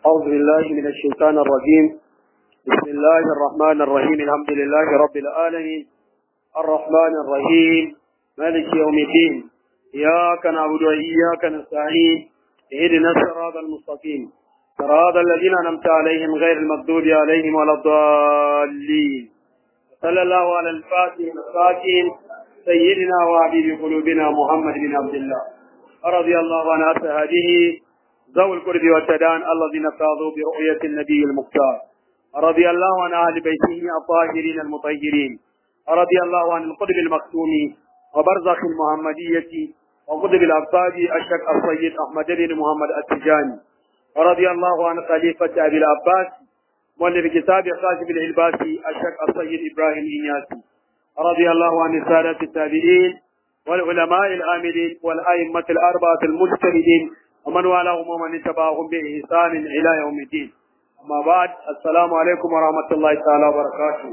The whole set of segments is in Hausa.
أعوذ بالله من الشيطان الرجيم بسم الله الرحمن الرحيم الحمد لله رب العالمين الرحمن الرحيم مالك يوم الدين إياك نعبد وإياك نستعين اهدنا الصراط المستقيم صراط الذين أنعمت عليهم غير المغضوب عليهم ولا الضالين صلى الله على الفاتح الساكن سيدنا وحبيب قلوبنا محمد بن عبد الله رضي الله عن أصحابه ذوي القرب والتدان الذين فاضوا برؤية النبي المختار رضي الله عن أهل بيته الطاهرين المطهرين رضي الله عن القطب المختوم وبرزخ المحمدية وقطب الأبطال الشك السيد أحمد بن محمد التجاني رضي الله عن خليفة أبي العباس مؤلف كتاب خاشم العلباسي الشك السيد إبراهيم إنياسي رضي الله عن السادة التابعين والعلماء العاملين والأئمة الأربعة المجتهدين ومن والاهم ومن اتبعهم بإحسان إلى يوم الدين أما بعد السلام عليكم ورحمة الله تعالى وبركاته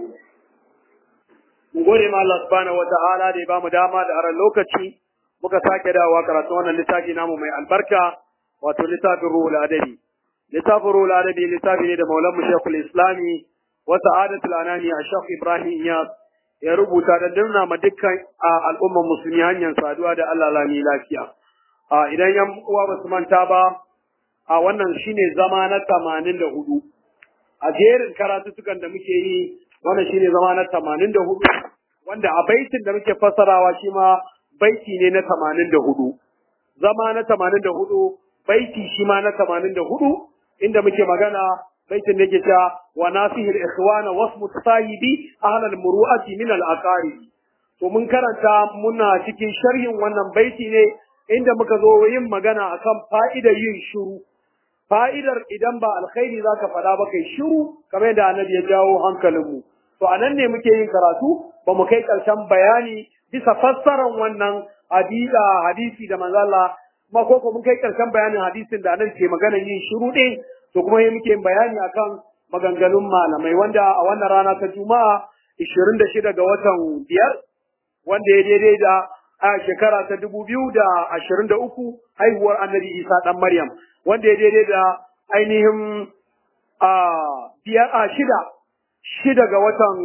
mun gode ma Allah subhanahu wata'ala da ya bamu dama da aran lokaci muka sake dawowa karatu wannan littafi namu mai albarka wato littafin ruhul adabi littafin ruhul adabi littafi ne da maulan shekul islami wa sa'adatul anani a shekh ibrahim iyas ya rubuta da dinna ma dukkan al'ummar musulmi hanyar saduwa da Allah lami lafiya idan yan uwa ba su manta ba a wannan shine zama na tamanin da hudu a jerin karatutukan da muke yi wannan shine zama na tamanin da hudu wanda a baitin da muke fassarawa shi ma baiti ne na tamanin da hudu zama na tamanin da hudu baiti shi ma na tamanin da hudu inda muke magana baitin da ke cewa wa nasihil ikhwana wasmu sahibi ahlal muru'ati min al aqarib to mun karanta muna cikin sharhin wannan baiti ne inda muka zo yin magana akan fa'idar yin shiru fa'idar idan ba alkhairi zaka faɗa ba kai shiru kamar yadda annabi ya jawo hankalinmu to anan ne muke yin karatu ba mu kai ƙarshen bayani bisa fassarar wannan hadisa hadisi da manzo Allah kuma ko mun kai ƙarshen bayanin hadisin da annabi ke magana yin shiru din to kuma muke yin bayani akan maganganun malamai wanda a wannan rana ta Juma'a 26 ga watan biyar wanda ya daidai da a shekara ta dubu biyu da ashirin da uku haihuwar annabi isa ɗan maryam wanda ya daidai da ainihin a biyar a shida shida ga watan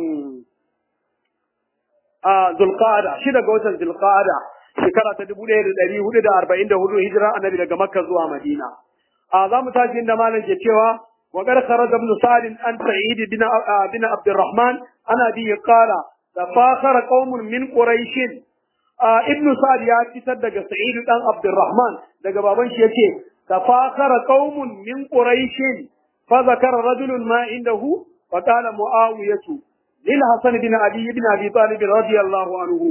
a zulqa'ada shida ga watan zulqa'ada shekara ta dubu ɗaya da ɗari hudu da arba'in da hudu hijira annabi daga makka zuwa madina a za mu tashi inda malam ke cewa وقد خرج ابن سعد عن سعيد بن بن عبد الرحمن عن ابي قال تفاخر قوم من قريش Ibn Sa'ad ya fitar daga Sa'id dan Abdurrahman daga baban shi yace tafakhara qaumun min quraish fa zakara rajulun ma indahu fa qala muawiyatu lil hasan bin ali ibn abi talib radiyallahu anhu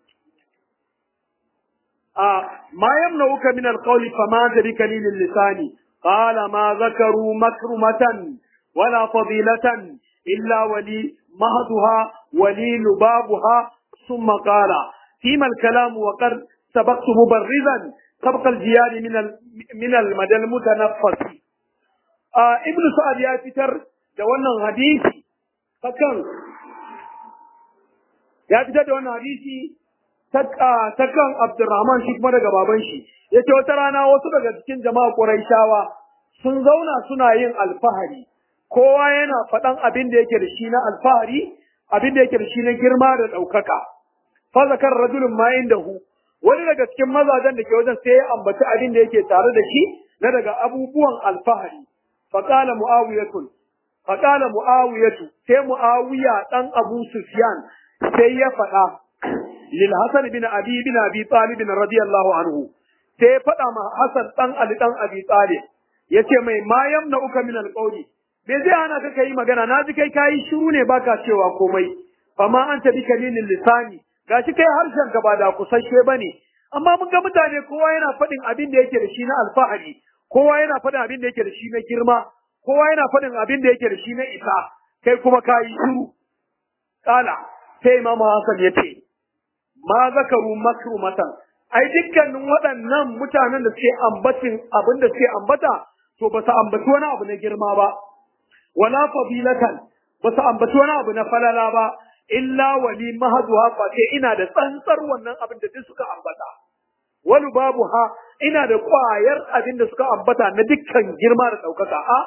آه ما يمنعك من القول فما بك لي للسان قال ما ذكروا مكرمة ولا فضيلة إلا ولي مهدها ولي لبابها ثم قال فيما الكلام وقد سبقت مبرزا سبق الجياد من من المدى المتنفس آه ابن سعد يا فتر da wannan hadisi takan ya fitar da wannan hadisi ta kan Abdurrahman shi kuma daga baban shi yace wata rana wasu daga cikin jama'a Quraishawa sun zauna suna yin alfahari kowa yana faɗan abin da yake da shi na alfahari abin da yake da shi na girma da ɗaukaka fa zakar rajulun ma indahu wani daga cikin mazajen da ke wajen sai ya ambaci abin da yake tare da shi na daga abubuwan alfahari fa qala muawiyatun fa qala muawiyatu sai muawiya dan abu sufyan sai ya faɗa lil hasan bin abi bin abi talib radiyallahu anhu sai ya faɗa ma hasan dan ali dan abi talib yace mai ma yamna uka min alqawli me zai hana ka kai magana na ji kai kayi shiru ne baka cewa komai fama anta bi kalilin lisani gashi kai harshen ka ba da kusashe bane amma mun ga mutane kowa yana faɗin abin da yake da shi na alfahari kowa yana faɗin abin da yake da shi na girma kowa yana faɗin abin da yake da shi na isa kai kuma ka yi shiru kala sai imam hasan ya ce ma zakaru makrumatan ai dukkanin waɗannan mutanen da suke ambatin abin da suke ambata to ba su ambaci wani abu na girma ba wala fadilatan ba su ambaci wani abu na falala ba illa wali mahaduha fa sai ina da tsantsar wannan abin da duk suka ambata wani babu ha ina da ƙwayar abin da suka ambata na dukkan girma da ɗaukaka a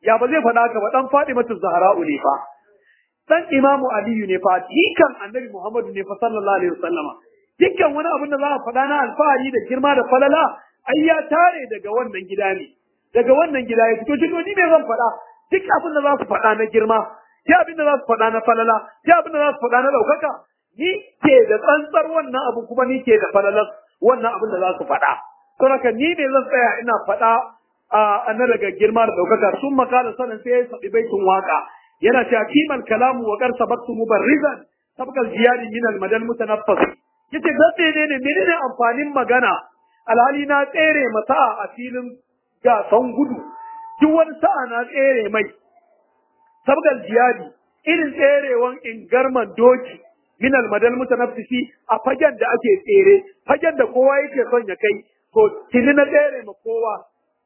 ya ba zai faɗa ka ba dan Fatimatu Zahra'u ne fa dan Imamu Aliyu ne fa jikan Annabi Muhammadu ne fa sallallahu alaihi wasallama dukkan wani abin da za a faɗa na alfahari da girma da falala ai ya tare daga wannan gida ne daga wannan gida ya fito cikin ni me zan faɗa duk abin da za su faɗa na girma duk abin da za su faɗa na falala duk abin da za su faɗa na ɗaukaka ni ke da tsantsar wannan abu kuma ni ke da falalar wannan abin da za su faɗa to haka ni ne zan tsaya ina faɗa a na daga girma da ɗaukaka sun makala sanin sai ya saɓi baitin waka yana cewa kiman kalamu wa karsa baktu mubarrizan sabqal jiyari min al madal mutanaffas yace gaske ne ne menene amfanin magana alhali na tsere mata a filin gasan gudu duk wani sa'a na tsere mai sabgal jiyadi irin tserewan ingarman doki min almadal mutanaffisi a fagen da ake tsere fagen da kowa yake son ya kai to tuni na tsere ma kowa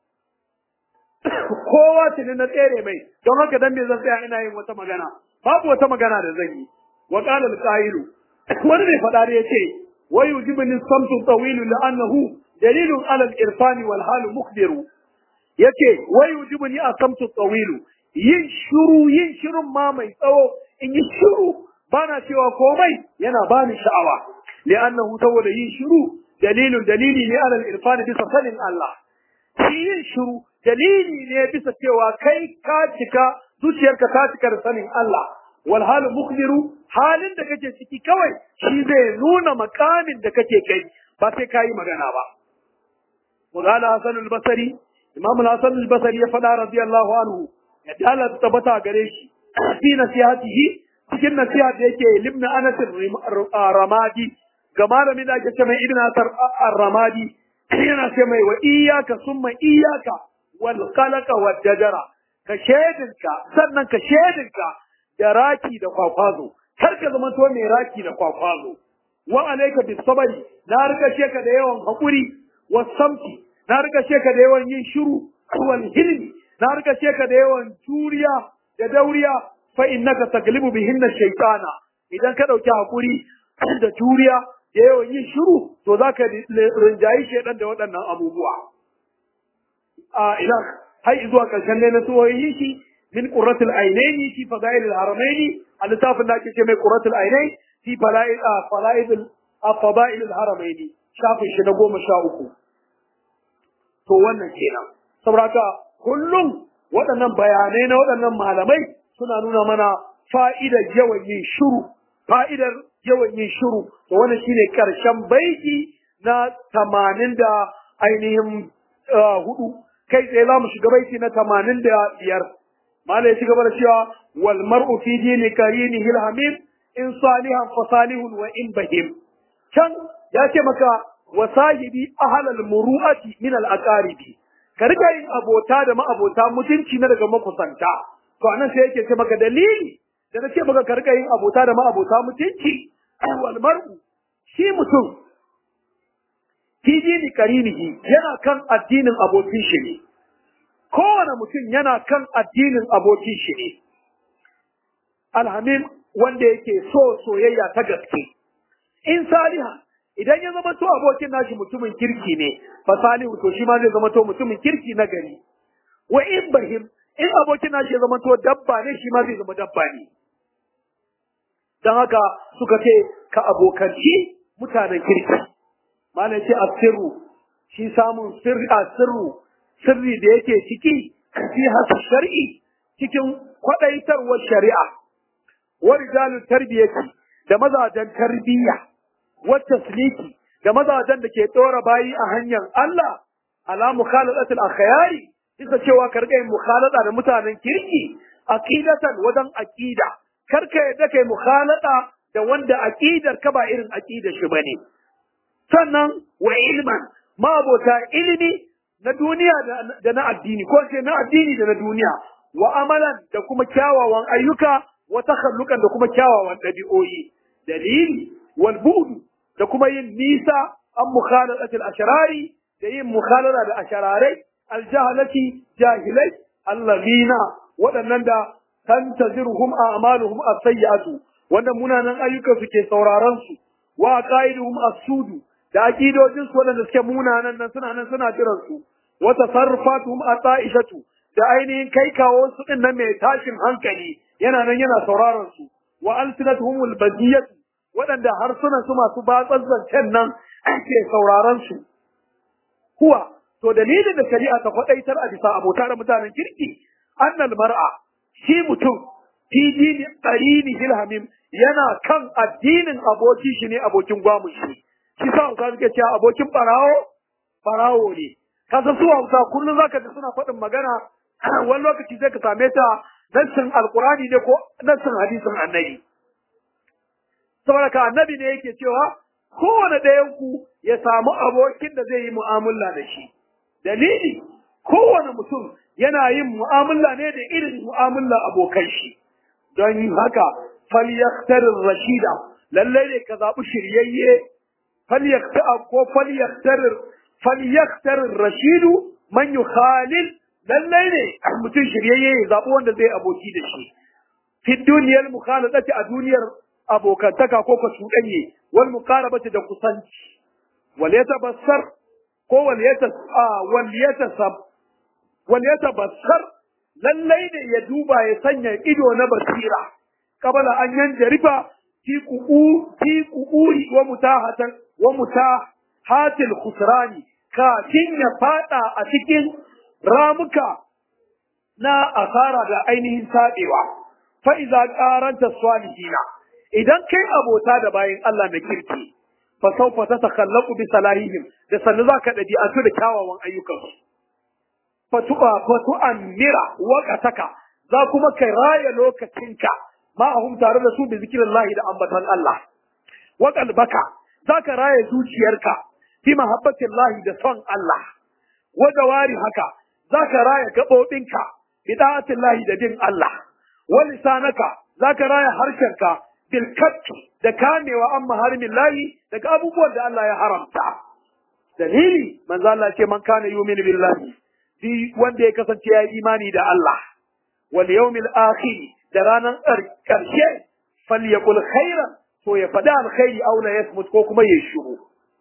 kowa tuni na tsere mai don haka dan me zan tsaya ina yin wata magana babu wata magana da zan yi wa qala al-qailu wani ne faɗa da yace wa yujibni samtu tawilu la'annahu dalilun ala al-irfani wal halu mukhbiru yace wa yujibni asamtu tawilu yin shiru yin shirun ma mai tsawo in yi shiru bana cewa komai yana bani sha'awa li'annahu saboda yin shiru dalilun dalili ne ala al-irfani bisa sanin Allah shi yin shiru dalili ne bisa cewa kai ka cika zuciyarka ta cika da sanin Allah wal halu mukhbiru halin da kake ciki kawai shi zai nuna makamin da kake kai ba sai kayi magana ba وقال حسن البصري امام الحسن البصري فدا رضي الله عنه ya dala tabbata gare shi fi nasihatihi cikin nasiha da yake libn anas ramadi ga malamin da ake ce mai ibn asar ramadi yana ce mai wa iyyaka summa iyyaka wal qalaqa wad dajara ka shedinka sannan ka shedinka da raki da kwakwazo kar ka zama to mai raki da kwakwazo wa alayka bis sabri na rika ce ka da yawan hakuri was samti na rika ce ka da yawan yin shiru wal hilmi na rika ce ka da yawan juriya da dauriya fa innaka taglibu bihinna shaytana idan ka dauki hakuri da juriya da yawan yin shiru to zaka rinjayi shedan da waɗannan abubuwa a ila har zuwa karshen ne na suwoyin shi min qurratul ainaini fi fadail al haramaini a littafin da ake ce mai qurratul ainain fi fadail fadail fadail al haramaini shafin shi na goma sha uku to wannan kenan saboda kullum waɗannan bayanai na waɗannan malamai suna nuna mana fa'idar yawan yin shiru fa'idar yawan yin shiru to wannan shine karshen baiti na tamanin da ainihin hudu kai tsaye za mu shiga baiti na tamanin da biyar malai ya ci gaba da cewa wal mar'u fi dini karini hilhamim in salihan fa salihun wa in bahim can ya ce maka wa sahibi ahlal muru'ati min al aqaribi ka riga yin abota da ma'abota mutunci na daga makusanta to anan sai yake ce maka dalili da na ce maka ka riga yin abota da ma'abota mutunci wal mar'u shi mutum fi dini karinihi yana kan addinin abokin shi ne kowane mutum yana kan addinin abokin shi ne alhamim wanda yake so soyayya ta gaske in saliha idan ya zama to abokin nashi mutumin kirki ne fa salihu to shi ma zai zama to mutumin kirki na gari wa in bahim in abokin nashi ya zama to dabba ne shi ma zai zama dabba ne dan haka suka ce ka abokanci mutanen kirki malam ce asirru shi samun sirri asirru sirri da yake ciki fi hasu shar'i cikin kwadaitarwar shari'a wa rijalul tarbiyati da mazajen tarbiyya والتسليك da mazajen da ke tsora bayi a hanyar Allah ala mukhaladatul akhyari bisa cewa ka rika yin mukhalada da mutanen kirki aqidatan wajen aqida kar ka yadda kai mukhalada da wanda aqidar ka ba irin aqidar shi bane sannan wa ilman mabota ilimi na duniya da na addini ko ce na addini da na duniya wa amalan da kuma kyawawan ayyuka wa takhallukan da kuma kyawawan dabi'o'i dalili wal bu'du da kuma yin nisa an mukhaladatil ashrari da yin mukhalada da ashararai aljahalati jahilai allazina waɗannan da tantaziruhum a'maluhum as-sayyi'atu wanda munanan ayyukan su ke sauraron su wa qaiduhum as-sudu da aqidojin su waɗanda suke munanan nan suna nan suna jiran su wa tasarrufatuhum at-ta'ishatu da ainihin kai kawo su din nan mai tashin hankali yana nan yana sauraron su wa alsinatuhumul badiyatu waɗanda harsunan su masu batsar zancen nan ake sauraron su kuwa to dalilin da shari'a ta kwadaitar a bisa abota da mutanen kirki annal mar'a shi mutum fi dini qarini hilhamim yana kan addinin aboki shi ne abokin gwamun shi shi sa Hausa suke cewa abokin barawo barawo ne kasa su Hausa kullum zaka ji suna faɗin magana wani lokaci sai ka same ta nassin alqurani ne ko nassin hadisin annabi saboda ka annabi ne yake cewa kowane ɗayan ku ya samu abokin da zai yi mu'amala da shi dalili kowane mutum yana yin mu'amala ne da irin mu'amala abokan shi don haka falyaktarin rashida lallai ne ka zaɓi shiryayye falyaktar ko falyaktarin falyaktarin rashidu man yukhalil lallai ne mutum shiryayye ya zaɓi wanda zai aboki da shi fi duniyar mukhalatati a duniyar abokantaka ko ka cuɗanye wal muqarabati da kusanci wal yatabassar ko wal yatas a wal yatasab wal yatabassar lallai ne ya duba ya sanya ido na basira kabala an yanjarifa fi ku'u fi ku'uri wa mutahatan wa mutahatil khusrani kafin ya fada a cikin ramuka na asara da ainihin sadewa fa iza qaranta salihina idan kai abota da bayin Allah na kirki fa sawfa tatakallaqu bi salahihim da sannu zaka dabi'atu da kyawawan ayyukansu fatu'a fatu'ammira waqataka za kuma kai raya lokacinka ma'ahum tare da su bi zikrillahi da ambatan Allah wa qalbaka za ka raya zuciyarka fi mahabbatillahi da son Allah wa jawari haka za ka raya gaɓoɓinka bi da'atillahi da bin Allah wa lisanaka za ka raya harshenka bil da kamewa an maharimin lahi daga abubuwan da Allah ya haramta dalili manzo Allah ce man kana yu'minu billahi shi wanda ya kasance ya yi imani da Allah wal yawmil akhir da ranar karshe falyakul khairan to ya faɗi alkhairi aw la yasmut ko kuma ya shiru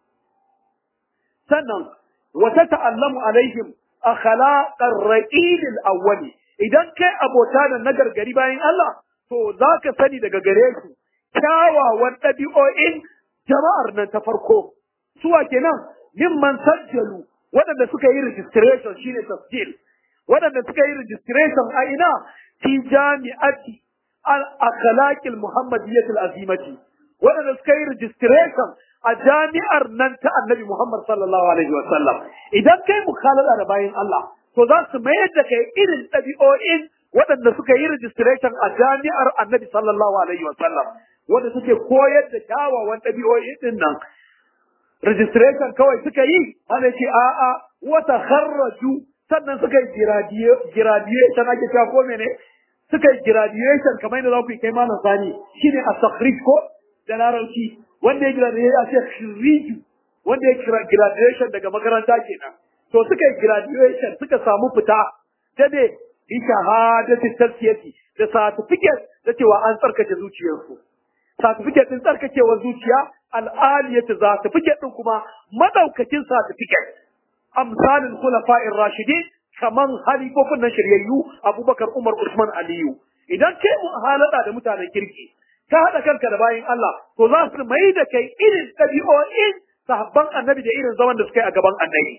sannan wa tata'allamu alaihim akhlaqar raqib al-awwal idan kai abota da na gargari bayan Allah to zaka sani daga gare su kyawawan ɗabi'o'in jama'ar nan ta farko suwa kenan mimman sajjalu waɗanda suka yi registration shine tasjil waɗanda suka yi registration a ina fi jami'ati al-akhlaqil muhammadiyyah azimati waɗanda suka yi registration a jami'ar nan ta annabi Muhammad sallallahu alaihi wa sallam idan kai mukhalada da bayan Allah to za su mayar da kai irin ɗabi'o'in waɗanda suka yi registration a jami'ar annabi sallallahu alaihi wa sallam wanda suke koyar da kyawawan ɗabi'o'i din nan registration kawai suka yi ana ce a'a wata kharraju sannan suka yi graduation ake cewa ko mene suka yi graduation kamar yadda za ku yi kai malam sani shine a takhrij ko da larabci wanda ya graduation a ce khiriju wanda ya graduation daga makaranta kenan to suka yi graduation suka samu fita da ne bi shahadati tafsiyati da certificate da cewa an tsarkake zuciyarsu certificate din tsarkakewar zuciya al'aliyatu certificate din kuma madaukakin certificate amsalin khulafa'ir rashidin kaman halifofin nan shiryayyu Abubakar Umar Usman Aliyu idan kai mu halada da mutanen kirki ka hada kanka da bayin Allah to za su mai da kai irin tabi'o'in sahabban annabi da irin zaman da suka yi a gaban annabi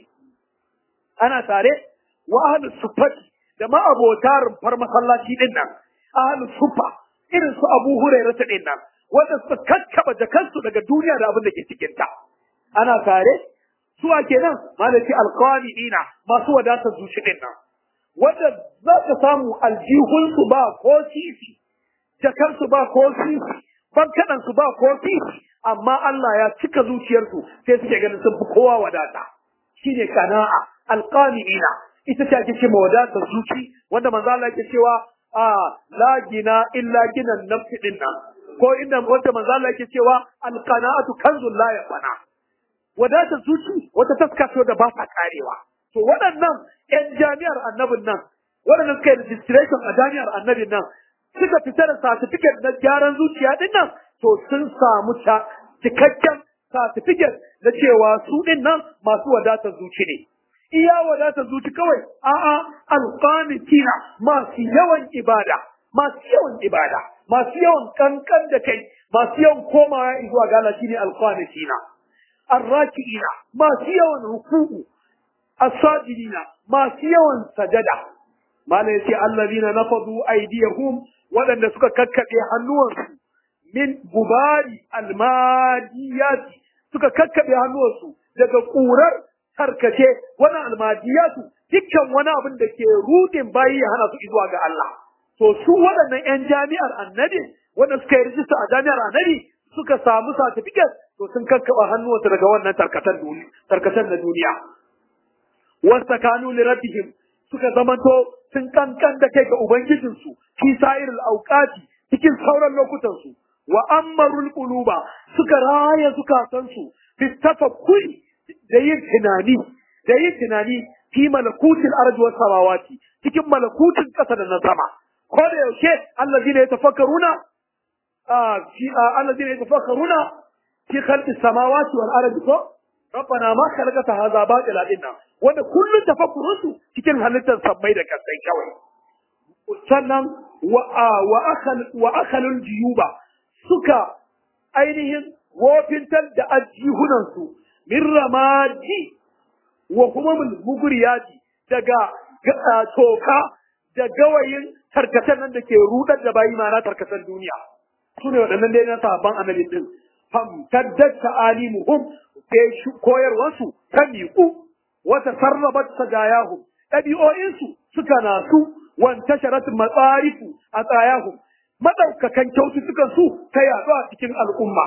ana tare wa ahlus sufati da ma'abota rumfar masallaci din nan ahlus sufa irin su Abu Hurairah din nan wanda suka kakkaba jakansu daga duniya da abin da ke cikin ta ana tare suwa kenan malaki alqanidina masu wadatar zuci din nan wanda za ka samu aljihunsu ba ko sisi jakansu ba ko sisi bankaɗansu ba ko sisi amma Allah ya cika zuciyarsu sai suke ganin sun fi kowa wadata shine kana'a alqanidina ita ce ake cewa wadatar zuci wanda manzo Allah yake cewa a la gina illa ginan nafsi din nan ko inda wanda manzo Allah yake cewa alqana'atu kanzul la yafana wadatar zuci wata taska ce da ba ta karewa to waɗannan ƴan jami'ar annabin nan waɗanda suka yi registration a jami'ar annabin nan suka fita da certificate na gyaran zuciya din nan to sun samu cikakken certificate na cewa su din nan masu wadatar zuci ne iya wadata zuci kawai a'a alqanitina masu yawan ibada masu yawan ibada masu yawan kankan da kai masu yawan komawa zuwa ga Allah shine alqanitina arrakiina masu yawan ruku'u as-sajidina masu yawan sajada mala yace allazina nafadu aydiyahum wadanda suka kakkabe hannuwansu min gubari almadiyati suka kakkabe hannuwansu daga ƙurar tarkace wani almadiyatu dukkan wani abin da ke rudin bayi ya hana su zuwa ga Allah to su waɗannan 'yan jami'ar annabi wanda suka yi rijista a jami'ar annabi suka samu certificate to sun kakkaba hannuwansu daga wannan tarkacen duniya tarkacen na duniya wasta kanu li rabbihim suka zamanto sun kankan da kai ga ubangijinsu fi sa'iril auqati cikin sauran lokutansu wa ammarul quluba suka raya zukatansu fi tafakkuri da yin tunani da yin tunani fi malakutil ardi was samawati cikin malakutin kasa da na sama ko da yaushe allazina yatafakkaruna fi allazina yatafakkaruna fi khalqis samawati wal ardi ko rabbana ma khalaqta hadha batila inna wanda kullun tafakkurunsu cikin halittar sammai da kasai kawai sannan wa wa akhal wa akhalul jiyuba suka ainihin wofintar da ajihunansu min ramadi wa kuma muguriyati daga toka da gawayin tarkacen nan da ke rudar da bayi mana tarkacen duniya su ne waɗannan dai na sabon annabi din fam taddat ta'alimuhum sai koyarwarsu ta miƙu wata sarrabat sajayahum ɗabi'o'insu suka nasu wanta sharat matsarifu a tsayahum madaukakan kyaututtukan su ta yaɗu a cikin al'umma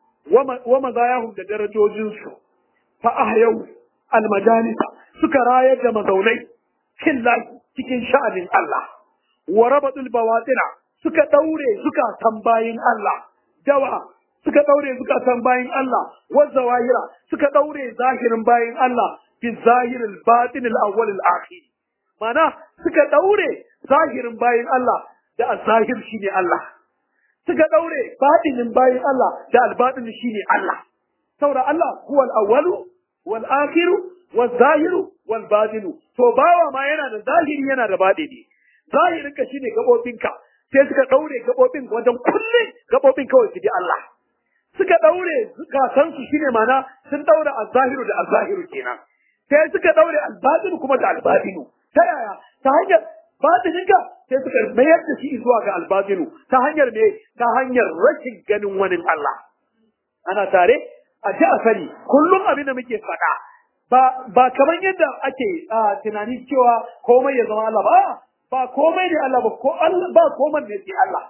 wa mazayahum da darajojinsu fa ahyau almajalisa suka rayar da mazaunai fillahi cikin sha'anin Allah wa rabatul bawatina suka daure suka tambayin Allah dawa suka daure suka tambayin Allah wa zawahira suka daure zahirin bayin Allah fi zahiril batinil awwal al akhir mana suka daure zahirin bayin Allah da azahir shine Allah suka daure batinin bayin Allah da albatin shine Allah saboda Allah huwa al-awwalu wal akhiru wal zahiru wal batinu to bawa ma yana da zahiri yana da batini zahirin ka shine gabobinka sai suka daure gabobin wajen kulle gabobin kawai su ji Allah suka daure zukatansu su shine mana sun daura az-zahiru da az-zahiru kenan sai suka daure al-batinu kuma da al-batinu ta yaya ta hanyar batininka sai suka mayar da shi zuwa ga albatinu ta hanyar me ta hanyar rashin ganin wani Allah ana tare a ji a sani kullum abin da muke faɗa ba ba kamar yadda ake tunani cewa komai ya zama Allah ba ba komai ne Allah ba ko Allah ba komai ne sai Allah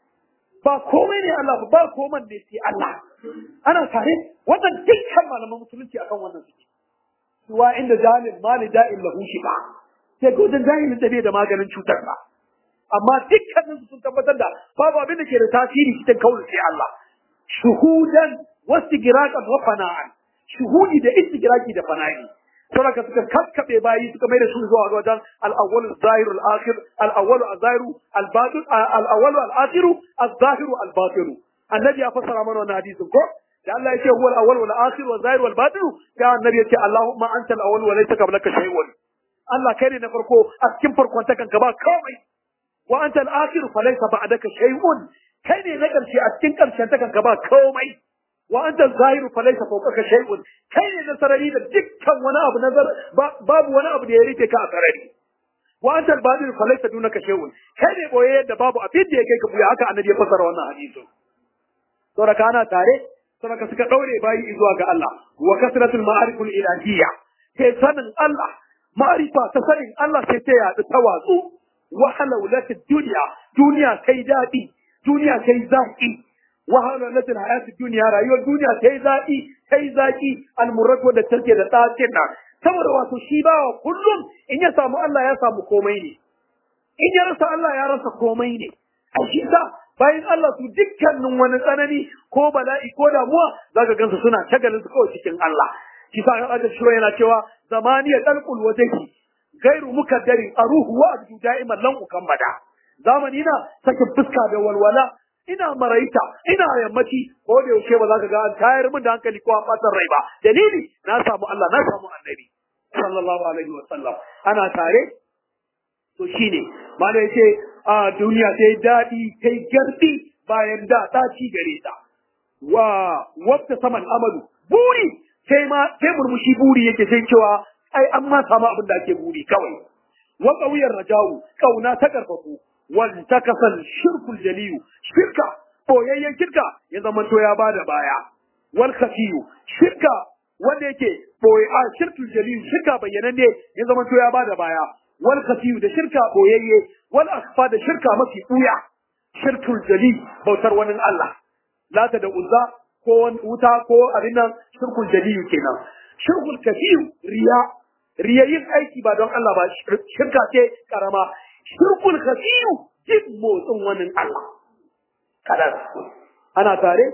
ba komai ne Allah ba ba komai ne sai Allah ana tare wannan dukkan malaman musulunci akan wannan suke suwa inda jahilin mali da'in lahu shi ba sai ko dan jahilin da bai da maganin cutar ba amma dukkanin sun tabbatar da babu abin da ke da tasiri cikin kawai sai Allah shuhudan wastigiraqan wa fana'an shuhudi da istigiraki da fana'i saboda suka kakkabe bayi suka mai da su zuwa ga wajen al-awwal az-zahir al-akhir al-awwal az-zahir al-batin al-awwal al-akhir az-zahir al-batin annabi ya fassara mana wannan hadisin ko da Allah yake huwa al-awwal wal akhir wal zahir wal batin da annabi yake Allahumma anta al-awwal wa laysa qablaka shay'un Allah kai ne na farko a cikin farkon ta kanka ba komai wa anta al-akhir fa laysa ba'daka shay'un kai ne na karshe a cikin karshen ta kanka ba komai wa anta al-zahiru fa laysa fawqaka shay'un kai ne na sarari da dukkan wani abu nazar babu wani abu da ya rike ka a sarari wa anta al-batin fa laysa dunaka shay'un kai ne boye yadda babu abin da ya kai ka buya haka annabi ya fassara wannan hadisin saboda kana tare saboda suka daure bayi zuwa ga Allah wa kasratul ma'ariful ilahiyya sai sanin Allah ma'arifa ta sanin Allah sai ta yaɗu ta watsu wahalaulatid duniya duniya sai daɗi duniya sai zaki wahalaulatid hayatid duniya rayuwar duniya sai zaki sai zaki almurratu da take da tsacin nan saboda wato shi bawa kullum in ya samu Allah ya samu komai ne in ya rasa Allah ya rasa komai ne a shi sa bayan Allah su dukkanin wani tsanani ko bala'i ko damuwa zaka gansu suna shagalin su kawai cikin Allah shi sa aka shiro yana cewa zamaniya dalqul wajhi gairu mukaddarin aruhu wa abdu da'iman lan ukammada zamani na sakin fuska da walwala ina maraita ina yammaci ko da yaushe ba za ka ga an tayar min da hankali ko an batar rai ba dalili na samu Allah na samu annabi sallallahu alaihi wasallam ana tare to shine mana yace a duniya sai daɗi kai gardi bayan da ɗaci gare ta wa wata saman amadu buri sai ma sai murmushi buri yake sai cewa ai an ma samu abin da ake buri kawai wa qawiyar rajawu kauna ta karfafu wal takasal shirkul jaliyu shirka boyayyen shirka ya zama to ya bada baya wal khafiyu shirka wanda yake boye a shirkul jaliyu shirka bayyananne ya zama to ya bada baya wal khafiyu da shirka boyayye wal akhfa da shirka mafi buya shirkul jali bautar wani Allah lata da uzza ko wuta ko abin nan shirkul jaliyu kenan shirkul kafiyu riya riya yin aiki ba don Allah ba shirka ce karama shirkul kafiyu jin motsin wani Allah kada ana tare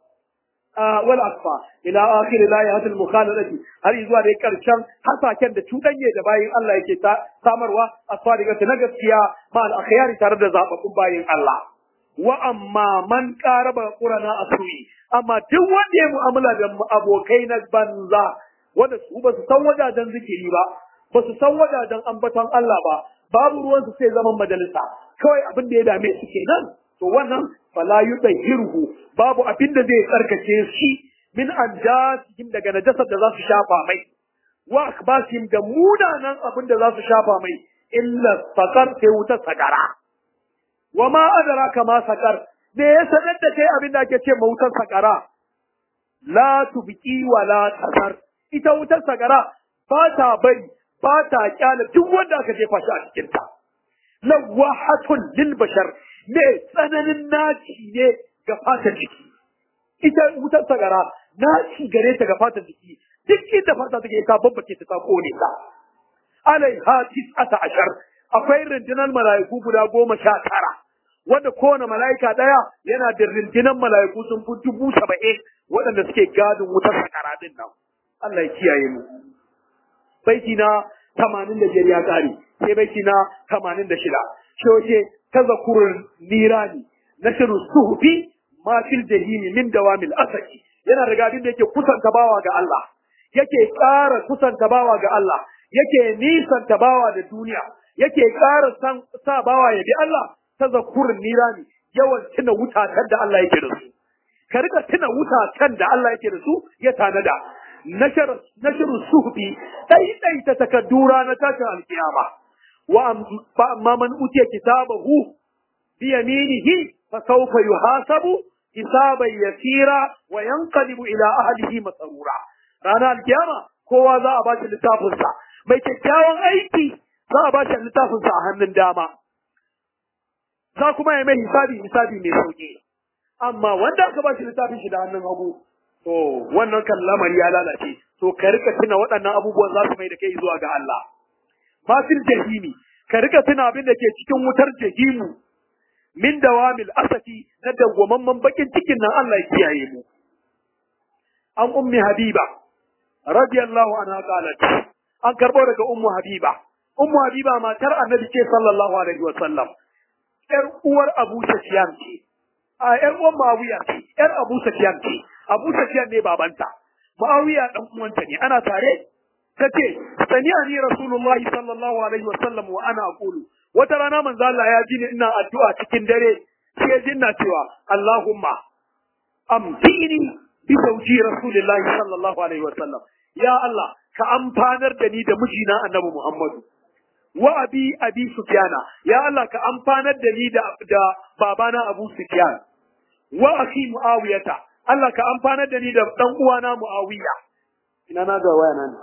wal asfa ila akhir la yahatul mukhalalati har zuwa da karshen hasaken da tudanye da bayin Allah yake ta samarwa asfadiga na gaskiya ma al akhyari tare da zababbun bayin Allah wa amma man qaraba qurana asui amma duk wanda ya mu'amala da abokai na banza wanda su ba su san wajajen zikiri ba ba su san wajajen ambaton Allah ba babu ruwan su sai zaman majalisa kawai abin da ya dame su kenan to wannan fala yutahhiruhu babu abin da zai tsarkake shi min anjasihim daga najasar da za su shafa mai wa akbasihim da munanan abin da za su shafa mai illa sakar sai wutar sakara wa ma adraka ma sakar me ya sanar da kai abin da ake ce wutar sakara la tubqi wa la tasar ita wutar sakara ba ta bari ba ta kyala duk wanda aka jefa shi a cikin ta lawahatun lil bashar me tsananin naci ne ga fatan jiki ita wutar sagara naci gare ta ga fatan jiki duk inda fata take ta babbace ta ta kone ta alaiha tis'ata ashar akwai rundunar mala'iku guda goma sha tara wanda kowane mala'ika ɗaya yana da rundunar mala'iku sun fi dubu saba'in waɗanda suke gadin wutar sakara din nan Allah ya kiyaye mu baiti na tamanin da biyar ya ƙare sai baiti na tamanin da shida shi wace tazakurul nirani nashru suhufi ma fil jahimi min dawamil asaki yana riga abin da yake kusanta bawa ga Allah yake ƙara kusanta bawa ga Allah yake nisanta bawa da duniya yake ƙara san sa bawa ya bi Allah tazakurul nirani yawan tuna wutatan da Allah yake da su ka rika tuna wutatan da Allah yake da su ya tanada nashar nashru suhufi dai dai ta takaddura na tashin alkiyama وأما من أوتي كتابه بيمينه فسوف يحاسب حسابا يسيرا وينقلب إلى أهله مسرورا رانا القيامة kowa za a bashi littafinsa mai kyakkyawan aiki za a bashi littafinsa a hannun dama za kuma ya mai hisabi hisabi mai sauki amma wanda aka bashi littafin shi da hannun hagu to wannan kan lamari ya lalace to ka rika tuna waɗannan abubuwan za su mai da kai zuwa ga Allah fasil jahimi ka rika tuna abin da ke cikin wutar jahimu min dawamil asati na dawwamamman bakin cikin nan Allah ya kiyaye mu an ummi habiba radiyallahu anha qalat an karbo daga ummu habiba ummu habiba matar annabi ce sallallahu alaihi wa sallam yar uwar abu sufyan ce a yar uwar muawiya ce yar abu sufyan ce abu sufyan ne babanta muawiya dan uwanta ne ana tare tace sami'ani rasulullahi sallallahu alaihi wasallam wa ana aqulu wata rana manzo Allah ya ji ni ina addu'a cikin dare sai ya jinna cewa Allahumma amtini bi sauji rasulillahi sallallahu alaihi wasallam ya Allah ka amfanar da ni da mijina annabi Muhammadu wa abi abi sufyana ya Allah ka amfanar da ni da da babana Abu Sufyan wa akhi Muawiyata Allah ka amfanar da ni da dan uwana Muawiya ina na ga waya nan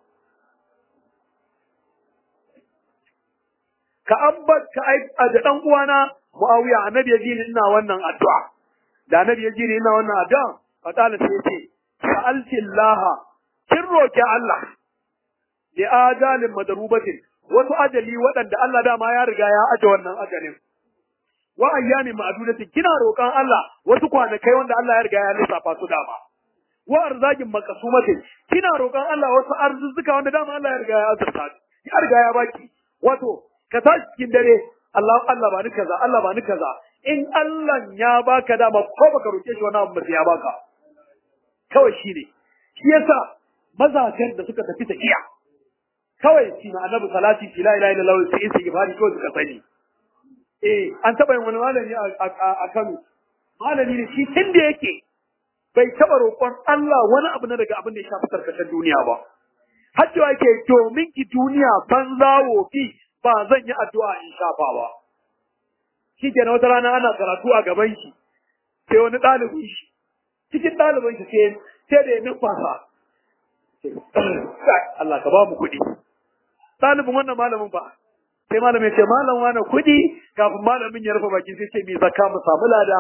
ka ambat ka ai da dan uwana Muawiya annabi ya ji ni ina wannan addu'a da annabi ya ji ni ina wannan addu'a fa qala sai yace sa'alti Allah kin roki Allah li ajalin madrubatin wasu ajali waɗanda Allah dama ya riga ya aje wannan ajalin wa ayyamin ma'dudatin kina roƙon Allah wasu kwanakai wanda Allah ya riga ya lissafa su dama wa arzagin makasumatin kina roƙon Allah wasu arzuzuka wanda dama Allah ya riga ya azurta ya riga ya baki wato ka tashi cikin dare Allah Allah ba ni kaza Allah ba ni kaza in Allah ya baka dama ko baka roke shi wani abu ba sai ya baka kawai shine shi yasa mazajen da suka tafi tafiya kawai shi ma annabi salati fi la ilaha illallah sai sai gifari kawai suka sani eh an taba yin wani malami a Kano malami ne shi tun da yake bai taba roƙon Allah wani abu na daga abin da ya shafi tarkacen duniya ba har cewa yake domin ki duniya banza wofi ba zan yi addu'a in shafa ba shi kenan wata rana ana karatu a gaban shi sai wani ɗalibin shi cikin ɗalibin shi sai sai da ya numfasa Allah ka ba mu kuɗi ɗalibin wannan malamin ba sai malamin ce malam wani kuɗi kafin malamin ya rufe baki sai ce mai zakka mu samu lada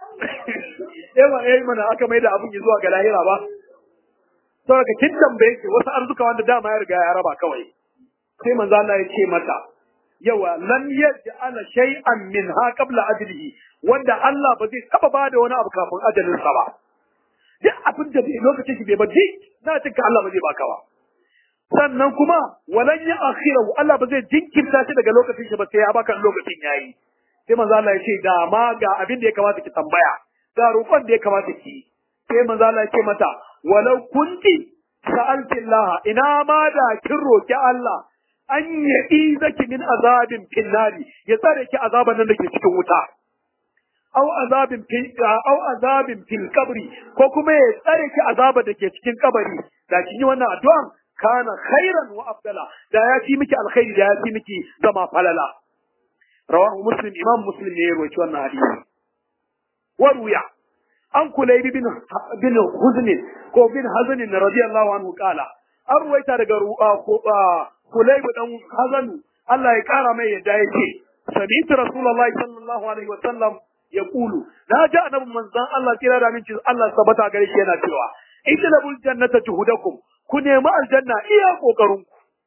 eh ma eh mana aka mai da abin ya zuwa ga lahira ba saboda kin tambaye ki wasu arzuka wanda dama ya riga ya raba kawai sai manzo Allah ya ce mata yawa lam yaj'ala shay'an minha qabla ajlihi wanda Allah ba zai taba bada wani abu kafin ajalin sa ba duk abin da bai lokacin shi bai ba duk na tinka Allah ba zai baka ba sannan kuma walan ya akhirahu Allah ba zai jinkirta shi daga lokacin shi ba sai ya baka lokacin yayi sai manzo Allah ya ce da ma ga abin da ya kamata ki tambaya ga roƙon da ya kamata ki sai manzo Allah ya ce mata walau kunti sa'alti Allah ina ma da kin roki Allah an yaɗi zaki min azabin finnari ya tsare ki azaban nan da ke cikin wuta au azabin fil au azabin fil kabri ko kuma ya tsare ki azaba da ke cikin kabari da kin yi wannan addu'an kana khairan wa afdala da ya fi miki alkhairi da ya fi miki zama falala rawahu muslim imam muslim ne ya rawaci wannan hadisi wa ruya an kulaybi bin bin huzn ko bin hazn radiyallahu anhu qala an ruwaita daga kulaybi dan hazanu Allah ya kara mai yadda yake sami'tu rasulullahi sallallahu alaihi wa sallam yaqulu na ji annabi manzon Allah kira da minci Allah sabata gare shi yana cewa idlabul jannata juhudakum ku nemi aljanna iya kokarin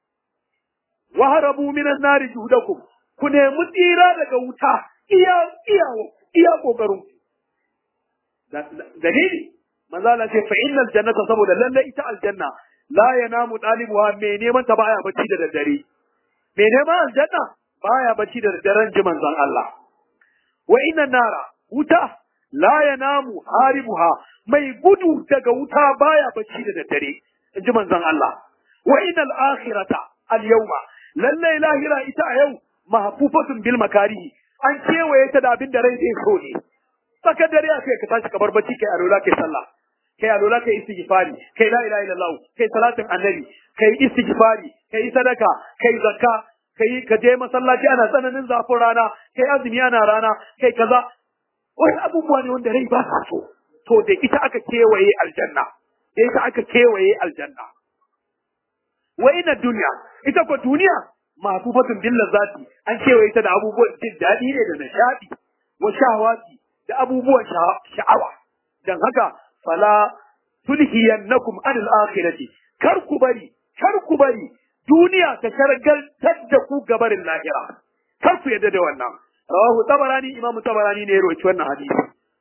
ku wa harabu minan nari juhudakum ku nemi tsira daga wuta iya iya iya kokarin ku dalili manzo Allah ce fa innal jannata saboda lalle ita aljanna la yanamu dalibuha me neman ta baya bacci da daddare me neman aljanna baya bacci da daddaren ji manzon Allah wa inna nara wuta la yanamu haribuha mai gudu daga wuta baya bacci da daddare in ji manzon Allah wa innal akhirata al yawma lalle lahira ita a yau mahfufatun bil makarihi an kewaye ta da abin da rai zai so ne tsakar dare a kai ka tashi ka bar bacci kai alola kai sallah kai alola kai istighfari kai la ilaha illallah kai salatin annabi kai istighfari kai sadaka kai zakka kai ka je masallaci ana tsananin zafin rana kai azumi ana rana kai kaza wani abubuwa ne wanda rai ba sa so to da ita aka kewaye aljanna da ita aka kewaye aljanna wa ina duniya ita ko duniya mafufatun bil lazati an kewaye ta da abubuwan jin daɗi ne da nishadi wa shahawati da abubuwan sha'awa dan haka fala tulhiyannakum anil akhirati kar ku bari kar ku bari duniya ta shargaltar da ku gabarin lahira kar ku yadda da wannan rawahu tabarani imamu tabarani ne ya rawaci wannan hadisi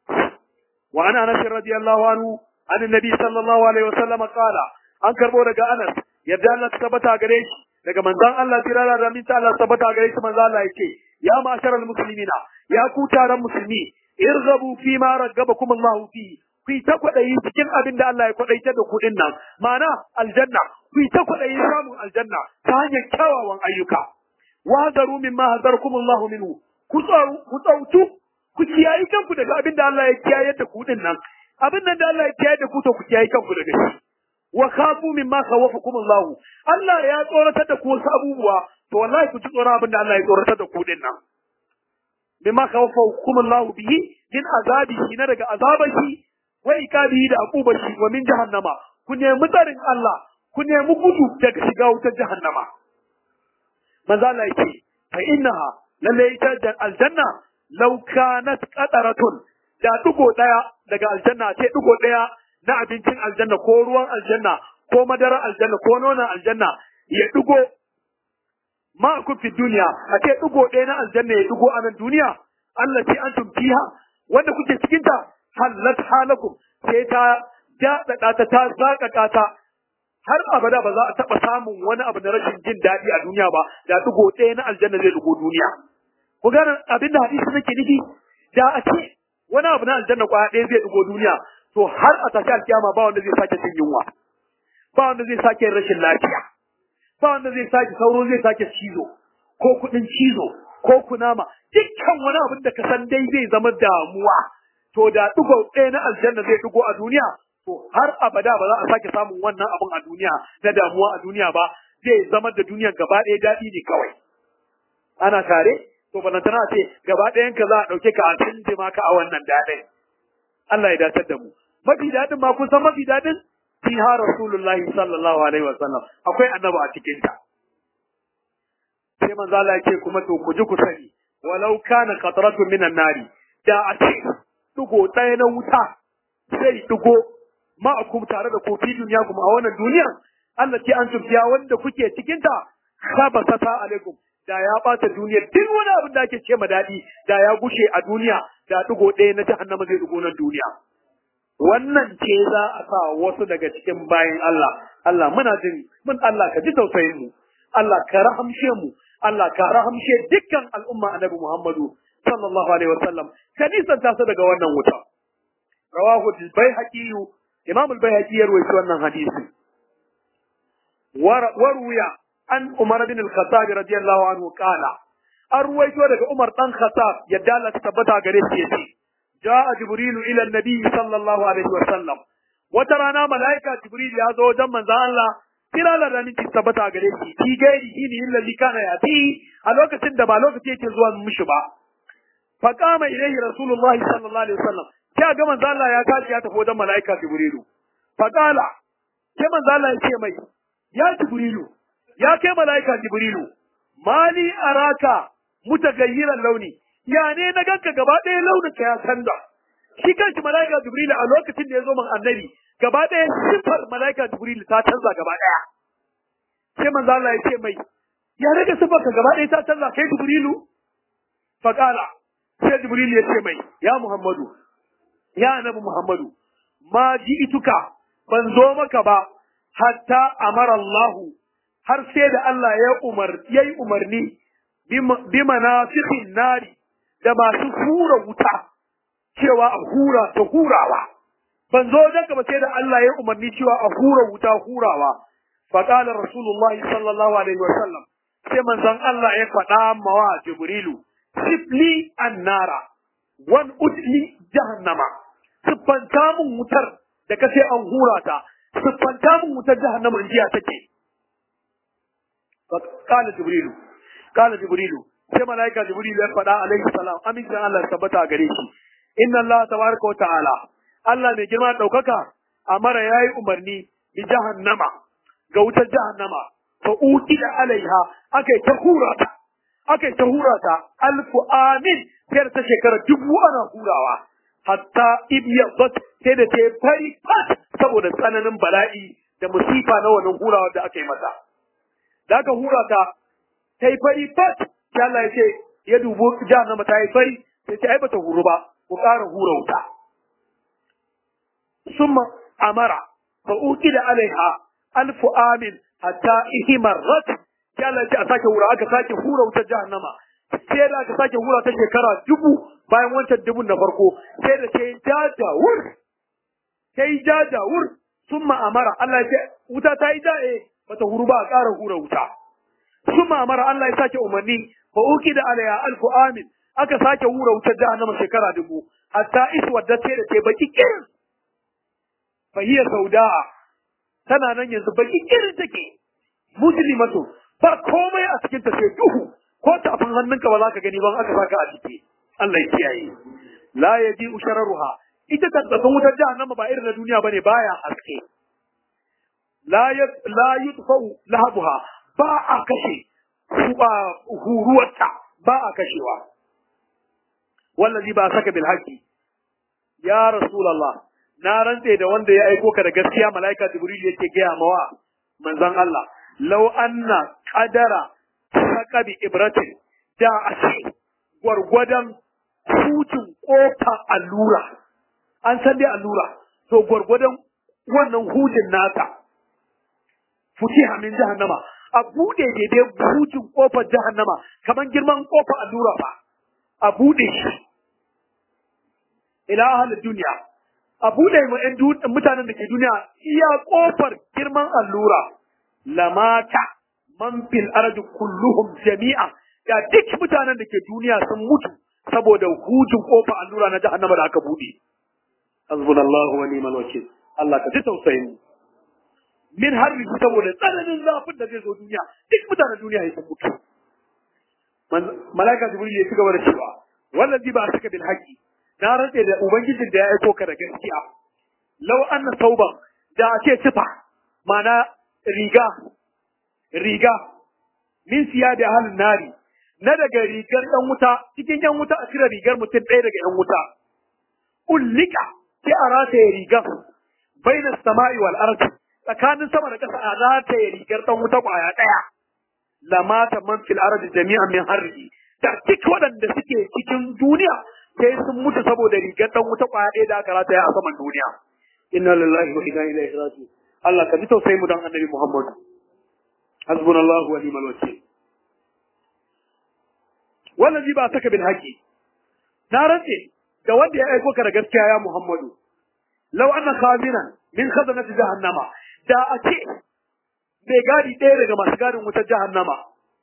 wa ana anas radiyallahu anhu an annabi sallallahu alaihi wasallam qala an karbo daga anas yadda Allah ta tabbata gare shi daga manzon Allah tirara da minta Allah tabbata gare shi manzon Allah yake ya ma'asharal muslimina ya ku taron musulmi irghabu fi ma raggabakum Allah fi ku ta kwadayi cikin abin da Allah ya kwadaitar da ku nan ma'ana aljanna ku ta kwadayi samun aljanna ta hanyar kyawawan ayyuka wa zaru mimma hazarakum Allah minhu ku tsau ku tsautu ku kiyayi kanku daga abin da Allah ya kiyaye da ku nan abin nan da Allah ya kiyaye da ku to ku kiyayi kanku daga shi wa khafu mimma khawafakum Allah Allah ya tsoratar da ku wasu abubuwa to wallahi ku ji tsoron abin da Allah ya tsoratar da ku din nan bima khawafakum Allah bihi min azabihi na daga azabashi wa ikabihi da akubashi wa min jahannama ku nemi tsarin Allah ku nemi gudu daga shiga wutar jahannama manzo Allah yake fa innaha lalle ita aljanna law kanat qataratun da dugo daya daga aljanna ce dugo daya na abincin aljanna ko ruwan aljanna ko madarar aljanna ko nonon aljanna ya dugo ma ku fi duniya a ce dugo ɗaya na aljanna ya dugo a nan duniya Allah ce an fiha wanda kuke cikin ta halat halakum sai ta daɗaɗa ta ta zaƙaƙa ta har abada ba za a taɓa samun wani abu na rashin jin daɗi a duniya ba da dugo ɗaya na aljanna zai dugo duniya ku gane abin da hadisi nake nufi da a ce wani abu na aljanna kwaya ɗaya zai dugo duniya to har a tashi alkiyama ba wanda zai sake cin yunwa ba wanda zai sake rashin lafiya ba wanda zai sake sauro zai sake cizo ko kuɗin cizo ko kunama dukkan wani abin da ka san dai zai zama damuwa to da ɗigo ɗaya na aljanna zai ɗigo a duniya to har abada ba za a sake samun wannan abin a duniya na damuwa a duniya ba zai zama da duniyar gaba ɗaya daɗi ne kawai ana tare to ba tana ce gaba ɗayan ka za a ɗauke ka a tunjima ka a wannan daɗin Allah ya datar da mu mafi daɗin ma kun san mafi daɗin fiha rasulullahi sallallahu alaihi wa sallam akwai annabi a cikin ta sai manzo Allah yake kuma to ku ji ku sani walau kana qatratu minan nari da a ce dugo ɗaya na wuta sai dugo ma'akum tare da kofi duniya kuma a wannan duniya Allah ce an tumfiya wanda kuke cikin ta khabasata alaikum da ya bata duniya duk wani abin da ake ce ma daɗi da ya gushe a duniya da dugo ɗaya na jahannama zai dugo nan duniya wannan ce za a sa wasu daga cikin bayan Allah Allah muna jin mun Allah ka ji tausayin mu Allah ka rahamshe mu Allah ka rahamshe dukkan al'umma annabi Muhammadu sallallahu alaihi wasallam ka nisanta su daga wannan wuta rawahu al-baihaqi imam al-baihaqi ya rawaito wannan hadisi waruya an Umar bin al-Khattab radiyallahu anhu qala an ruwaito daga Umar dan Khattab yadda Allah ta tabbata gare shi yace جاء جبريل إلى النبي صلى الله عليه وسلم وترانا ملائكة جبريل يا زو جم من الله kira da ranin ki tabbata gare shi ki gairi shi ne illazi kana yati a lokacin da ba lokaci yake zuwa mishi ba fa kama ilaihi rasulullahi sallallahu alaihi wasallam sai ga manzo Allah ya tashi ya tafi wajen malaika jibrilu fa kala sai manzo Allah ya ce mai ya jibrilu ya kai malaika jibrilu mali araka mutagayyiran launi ya ne na ganka gaba ɗaya launin ka ya canza shi kanshi malaika jibril a lokacin da ya zo man annabi gaba ɗaya sifar malaika jibril ta canza gaba ɗaya sai manzo Allah ya ce mai ya rage sifar ka gaba ɗaya ta canza kai jibrilu faqala sai jibril ya ce mai ya muhammadu ya annabi muhammadu ma ji'ituka ban zo maka ba hatta amara Allah har sai da Allah ya umar yayi umarni bi manafiqin nari da masu hura wuta cewa a hura ta hurawa ban zo daga ba sai da Allah ya umarni cewa a hura wuta hurawa fa qala rasulullahi sallallahu alaihi wa sallam sai manzon Allah ya faɗa mawa jibrilu sifli annara wan udli jahannama siffanta mun wutar da kace an hura ta siffanta mun wutar jahannama in jiya take fa qala jibrilu qala jibrilu sai malaika jibril ya faɗa alaihi salam amincin Allah ya tabbata gare shi inna Allah tabaraka wa ta'ala Allah mai girma daukaka amara yayi umarni bi jahannama ga wutar jahannama fa da alaiha akai ta hurata akai ta hurata alfu amin sai ta shekara dubu ana hurawa hatta ibyadat sai da ta fari fat saboda tsananin bala'i da musifa na wannan hurawa da aka yi mata da aka hurata ta yi fari fat sai Allah ya ce ya dubo jahannama ta yi fari sai ce ai bata huru ba ku ƙara hura wuta summa amara fa da alaiha alfu amin hatta ihmarrat sai Allah ya ce a sake hura aka sake hura wutar jahannama sai da aka sake hura ta shekara dubu bayan wancan dubun na farko sai da sai jajawur sai jajawur summa amara Allah ya ce wuta ta yi da'e bata huru ba a ƙara hura wuta summa amara Allah ya sake umarni fa da alaiha alfu amin aka sake hura wutar jahannama shekara dubu hatta iswadda sai da ta baki kirin fa hiya sauda'a tana nan yanzu baki kirin take muslimatu ba komai a cikin ta sai duhu ko tafin hannunka ba za ka gani ba aka saka a ciki Allah ya kiyaye la yaji ushararuha ita tabbatan wutar jahannama ba irin na duniya bane baya haske la ya la yutfau lahabuha ba a kashe huruwarta ba a kashewa wallazi ba saka bil haqi ya rasulullah na rantse da wanda ya aiko ka da gaskiya malaika jibril yake gaya mawa manzon Allah law anna qadara saka bi ibratin da a ce gwargwadon hutun kofa allura an san dai allura to gwargwadon wannan hutun nata futiha min jahannama a bude daidai hutun kofar jahannama kamar girman kofar allura fa a bude shi ila ahalin duniya a bude ma ƴan mutanen da ke duniya iya kofar girman allura lamata man fil ardi kulluhum jami'a da duk mutanen da ke duniya sun mutu saboda hujin kofa allura na jahannama da aka bude hasbunallahu wa ni'mal wakil Allah ka ji tausayin mu min harri saboda tsananin zafin da zai zo duniya duk mutanen duniya ya sun mutu malaika jibril ya ci gaba da cewa wallazi ba saka bil haqi na rantse da ubangijin da ya aiko ka da gaskiya law anna sauban da ake sifa mana riga riga min siya da halin nari na daga rigar ɗan wuta cikin yan wuta a cire rigar mutum ɗaya daga yan wuta ullika sai a rataye rigar baina sama'i wal ardi tsakanin sama da ƙasa a rataye rigar ɗan wuta ƙwaya ɗaya lamata man fil ardi jami'an min harri da duk waɗanda suke cikin duniya sai sun mutu saboda rigar ɗan wuta ƙwaya ɗaya da aka rataya a saman duniya inna lillahi wa inna ilaihi raji'un Allah ka ji tausayi mu dan annabi Muhammad hasbunallahu wa ni'mal wakil wallazi ba saka bil haqi na rantse da wanda ya aiko ka da gaskiya ya Muhammadu law anna khazinan min khazanati jahannama da a ce mai gadi ɗaya daga masu gadin wutar jahannama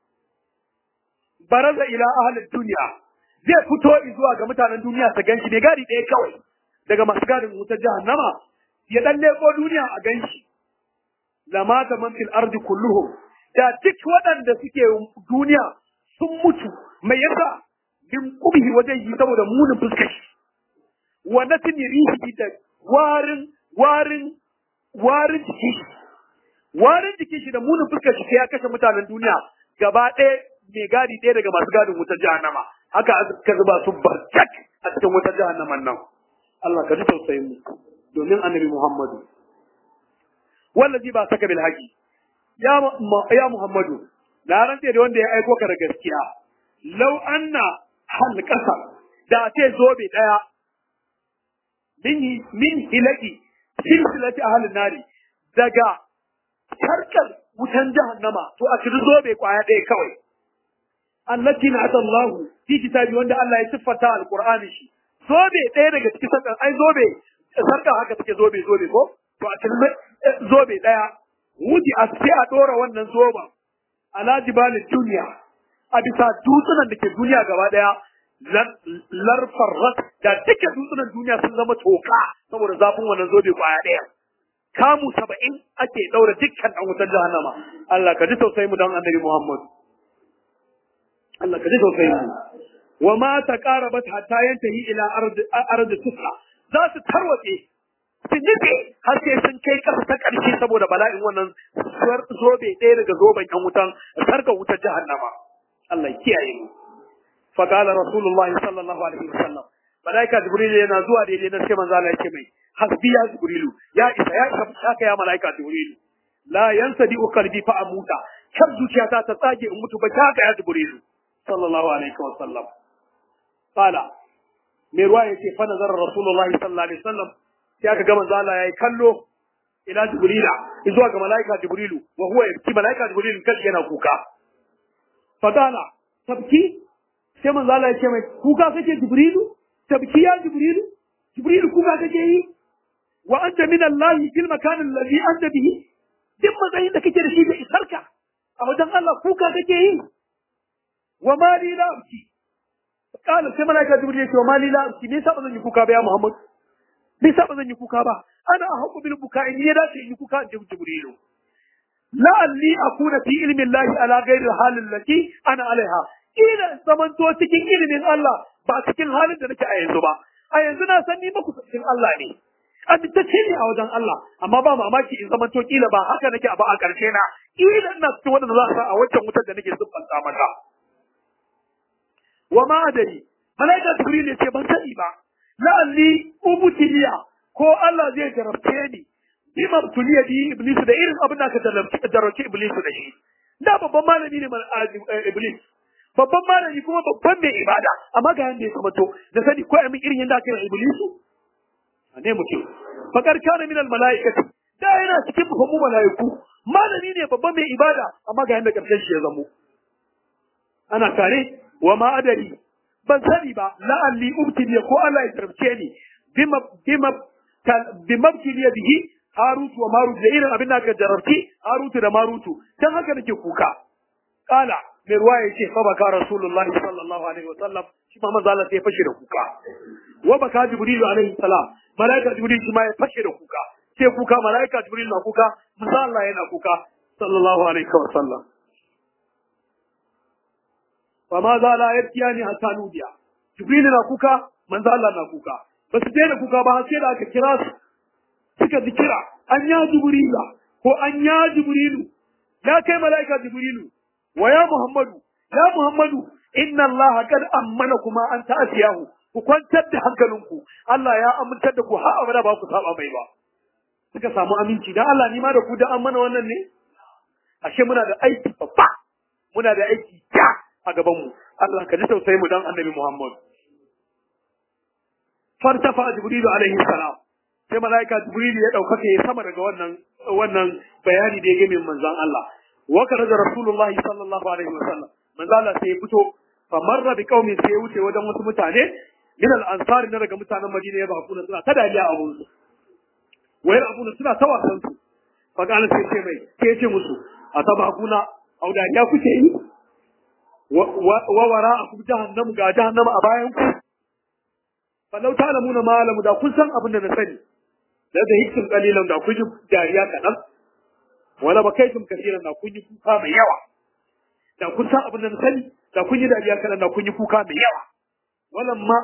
baraza ila ahlid duniya zai fito zuwa ga mutanen duniya su ganshi mai gadi ɗaya kawai daga masu gadin wutar jahannama ya dan leko duniya a ganshi lamata man fil ardi kulluhum da duk waɗanda suke duniya sun mutu mai yasa min kubihi wajen yi saboda munin fuskar shi wa natin rihi da warin warin warin jiki shi warin jikin shi da munin fuskar shi sai ya kashe mutanen duniya gaba ɗaya mai gadi ɗaya daga masu gadin wutar jahannama haka aka zuba su barjak a cikin wutar jahannaman nan Allah ka ji tausayin mu domin annabi Muhammadu wallazi ba saka bil haqi ya ya Muhammadu na rantse da wanda ya aiko ka da gaskiya law anna halqasa da ce zobe daya min min hilaki silsilati ahlin nari daga sarkar wutan jahannama to a cikin zobe kwaya ɗaya kawai allati na Allah fi kitabi wanda Allah ya siffata alqur'ani shi zobe ɗaya daga cikin sarkar ai zobe sarkar haka take zobe zobe ko to a cikin zobe ɗaya wuti a sai a ɗora wannan zoba ala jibalin duniya a bisa dutsunan da ke duniya gaba ɗaya larfar ras da duka dutsunan duniya sun zama toka saboda zafin wannan zobe kwaya ɗaya kamu saba'in ake ɗaura dukkan ɗan wutar jahannama Allah ka ji tausayi mu don annabi Muhammad Allah ka ji tausayi mu wa ma taqarabat hatta yantahi ila ardi sufla za su tarwatse su nufe har sai sun kai ƙasa ta ƙarshe saboda bala'in wannan zobe ɗaya daga zoben ƴan wutan sarkar wutar jahannama Allah ya kiyaye mu fa qala rasulullah sallallahu alaihi wasallam malaika jibril yana zuwa daidai na sai manzo Allah yake mai hasbi ya jibrilu ya isa ya isa haka ya malaika jibrilu la yansadi qalbi fa amuta kar zuciyata ta tsage in mutu ba haka ya jibrilu sallallahu alaihi wasallam qala mai ruwa yace fa nazara rasulullah sallallahu alaihi wasallam sai aka ga manzo Allah yayi kallo ila jibrila zuwa ga malaika jibrilu wa huwa yabki malaika jibrilu kashi yana kuka fadala tabki sai manzo Allah ya ce mai kuka kake jibrilu tabki ya jibrilu jibrilu kuka kake yi wa anta min Allah fil makan alladhi anta bihi duk matsayin da kake da shi da isarka a wajen Allah kuka kake yi wa ma li la abki kala sai malaika jibril ya ce wa ma li la abki me yasa ba zan yi kuka ba ya Muhammad me yasa ba zan yi kuka ba ana haqqu bil buka in ya dace in yi kuka in ji jibrilu la'alli akuna fi ilmi Allah ala ghairi al allati ana alaiha ila zamanto cikin ilimin Allah ba cikin halin da nake a yanzu ba a yanzu na san ni maku cikin Allah ne amintacce ne a wajen Allah amma ba mamaki in zamanto kila ba haka nake ba a ƙarshe na kila ina cikin wanda za a sa a wancan wutar da nake siffanta mata wa ma adari malaika jibril ya ce ban sani ba la'alli ubutiliya ko Allah zai jarabce ni bima tuliya bi iblis da irin abin da aka jarabce iblis da shi da babban malami ne iblis babban malami kuma babban mai ibada amma ga yanda ya kamato da sani ko amin irin yanda aka yi iblisu ne mutum fakar kana min al malaikati da yana cikin babban malaiku malami ne babban mai ibada amma ga yanda karshen shi ya zamo ana tare wa ma adari ban sani ba la'alli ubtili ko Allah ya tarbice ni bima bima bima bihi harutu wa marutu da irin abin da aka jarabci harutu da marutu dan haka nake kuka kala mai ruwa ya ce fa baka rasulullahi sallallahu alaihi wa sallam shi ma manzo Allah sai ya fashe da kuka wa baka jibrilu alaihi salam malaika jibril shi ma ya fashe da kuka sai kuka malaika jibril na kuka manzo Allah yana kuka sallallahu alaihi wa sallam fa ma za la yabkiyani hatta nudiya jibril na kuka manzo Allah na kuka ba su daina kuka ba sai da aka kira su suka ji kira an ya jibrila ko an ya jibrilu ya kai malaika jibrilu wa ya muhammadu ya muhammadu inna allaha kad ammana kuma an ta'asiyahu ku kwantar da hankalinku Allah ya amintar da ku har abada ba ku saba mai ba suka samu aminci dan Allah ni ma da ku da ammana wannan ne ashe muna da aiki babba muna da aiki ja a gaban mu Allah ka ji tausayi mu dan annabi Muhammad fartafa jibrilu alaihi salam sai malaika jibrilu ya ɗaukaka ya sama daga wannan wannan bayani da ya game manzon Allah wa kana da rasulullahi sallallahu alaihi wasallam manzon Allah sai ya fito fa marra bi qaumin sai ya wuce wajen wasu mutane min al ansari na daga mutanen Madina ya bakuna suna ta dariya a wurin wai abuna suna ta wasan su fa kana sai ce mai sai ya ce musu a ta bakuna au dariya kuke yi wa wara'akum jahannam ga jahannama a bayan ku falau ta'lamuna ma alamu da kun san abin da na sani da da hikin kalilan da kun yi dariya kaɗan wala ba kai tun kasiran da kun yi kuka mai yawa da kun san abin da na sani da kun yi dariya kaɗan da kun yi kuka mai yawa walan ma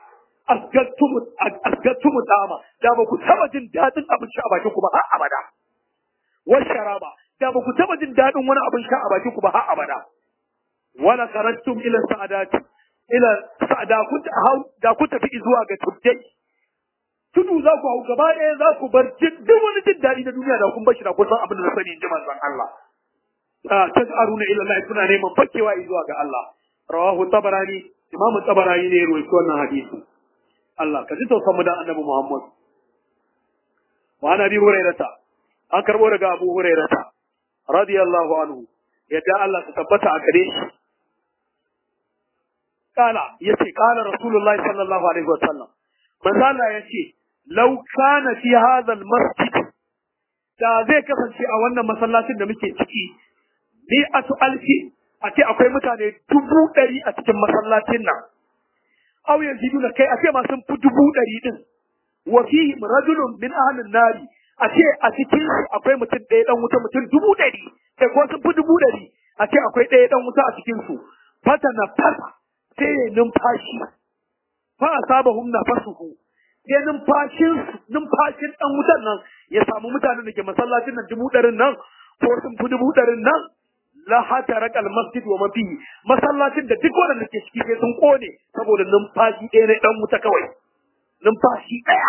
asgattumu dama da ba ku taba jin daɗin abinci a bakin ku ba har abada wal sharaba da ba ku taba jin daɗin wani abin sha a bakin ku ba har abada wala kharajtum ila sa'adati ila da ku da ku tafi zuwa ga tuddai tudu za ku hau gaba ɗaya za ku bar duk wani jin daɗi na duniya da kun bashi da kun san abin da na sani in ji manzon Allah tas'aruna ila Allah kuna neman fakewa zuwa ga Allah rawahu tabarani imamu tabarani ne ruwaito wannan hadisi Allah ka ji tausan mu da annabi Muhammad wa ana bi hurairata an karbo daga Abu hurairata radiyallahu anhu yadda Allah ta tabbata a gare shi kala yace kala rasulullahi sallallahu alaihi wasallam manzo Allah yace law kana fi hadha almasjid da zai kasance a wannan masallacin da muke ciki mi'atu alfi a ce akwai mutane dubu ɗari a cikin masallacin nan aw yaziduna kai a ce ma sun fi dubu ɗari din wa fihi rajulun min ahlin nari a ce a cikin akwai mutum ɗaya dan wuta mutum dubu ɗari kai ko sun fi dubu ɗari a ce akwai ɗaya dan wuta a cikin su fata na fasa sai ya numfashi fa asabahum nafasuhu sai numfashin numfashin dan wutan nan ya samu mutanen da ke masallacin nan dubu ɗarin nan ko sun fi dubu ɗarin nan la hataraka almasjid wa mafi masallacin da duk wanda ke ciki sai sun kone saboda numfashi ɗaya na dan wuta kawai numfashi ɗaya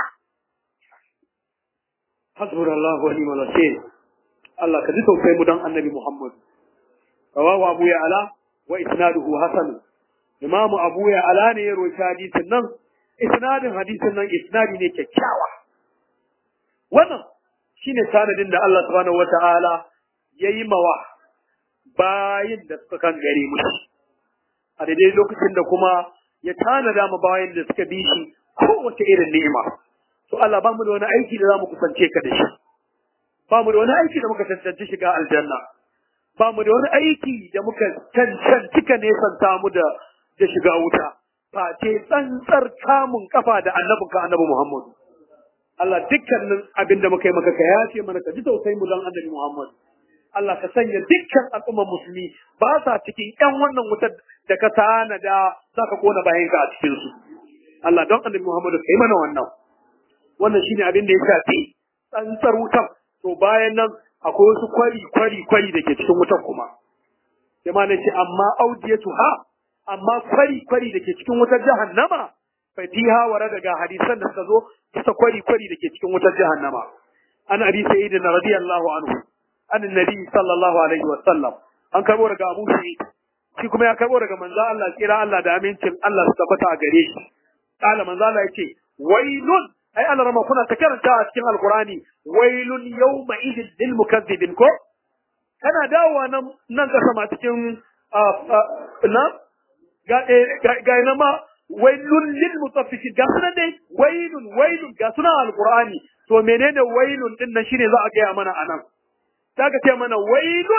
hasbunallahu wa ni'mal wakeel Allah ka ji tausayi mu dan annabi Muhammad rawahu Abu Ya'la wa isnaduhu hasan Imam Abu Ya'la ne ya rawaita hadisin nan isnadin hadisin nan isnadi ne kyakkyawa wannan shine sanadin da Allah subhanahu wata'ala yayi mawa bayin da suka kan gare mu a daidai lokacin da kuma ya tanada ma bayin da suka bi shi kowace irin ni'ima to Allah ba mu da wani aiki da zamu kusance ka da shi ba mu da wani aiki da muka cancanci shiga aljanna ba mu da wani aiki da muka cancanci ka nesanta mu da da shiga wuta face tsantsar kamun kafa da annabinka annabi Muhammad Allah dukkanin abin da muka yi maka ka yace mana ka ji tausayin mu dan annabi Muhammad Allah ka sanya dukkan al'ummar musulmi ba sa cikin ƴan wannan wutar da ka tanada za ka kona bayan ka a cikin su Allah don annabi Muhammad ka yi mana wannan wannan shine abin da ya shafi tsantsar wutar to bayan nan akwai wasu kwari kwari kwari da ke cikin wutar kuma sai ma ce amma audiyatu ha amma kwari kwari da ke cikin wutar jahannama fa fiha wara daga hadisan da suka zo bisa kwari kwari da ke cikin wutar jahannama an abi sa'id radiyallahu anhu an annabi sallallahu alaihi wa sallam an karbo daga abu sa'id shi kuma ya karbo daga manzo Allah kira Allah da amincin Allah su tabbata a gare shi kala manzo Allah yace wailun ai Allah rama kuna ta karanta a cikin alqurani wailun yawma idil lil mukazzibin ko kana dawowa nan nan kasa ma cikin na ga ga na ma wailun lil mutaffifin ga sunan dai wailun wailun ga sunan alqurani to menene wailun din nan shine za a gaya mana anan zaka ce mana wailun